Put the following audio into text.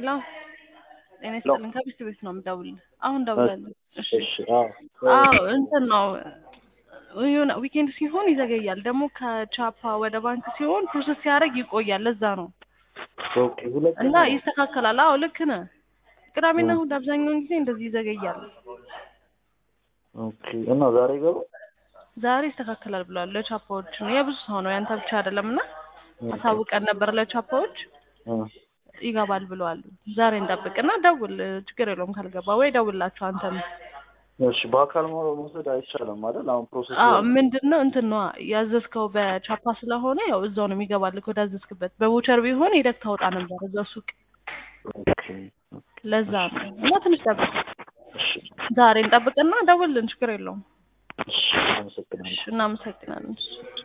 ሄሎ ጤና ይስጥልን ከቢስት ቤት ነው የምደውልልህ። አሁን ደውላለሁ። እሺ እሺ አዎ አዎ እንትን ነው የሆነ ዊኬንድ ሲሆን ይዘገያል። ደግሞ ከቻፓ ወደ ባንክ ሲሆን ፕሮሰስ ሲያደርግ ይቆያል። ለዛ ነው ኦኬ ሁለት እና ይስተካከላል። አዎ ልክ ነህ። ቅዳሜና እሑድ አብዛኛውን ጊዜ እንደዚህ ይዘገያል። ኦኬ እና ዛሬ ገባ ዛሬ ይስተካከላል ብለዋል። ለቻፓዎች ነው የብዙ ሰው ነው ያንተ ብቻ አይደለም። እና አሳውቀን ነበር ለቻፓዎች ይገባል ብለዋል። ዛሬ እንጠብቅና ደውል፣ ችግር የለውም ካልገባ ወይ ደውላቸው አንተም እሺ በአካል መውሰድ አይቻልም አይደል? አሁን ፕሮሰስ አዎ ምንድን ነው እንትን ነው ያዘዝከው በቻፓ ስለሆነ ያው እዛው ነው የሚገባልህ ወደ አዘዝክበት። በቮቸር ቢሆን ሄደህ ታወጣ ነበር እዛው ሱቅ። ኦኬ ለዛ ነው እና ትንሽ ጠብቅ። እሺ ዛሬ እንጠብቅና ደውልን፣ ችግር የለውም። እሺ አመሰግናለሁ። እሺ እናመሰግናለን።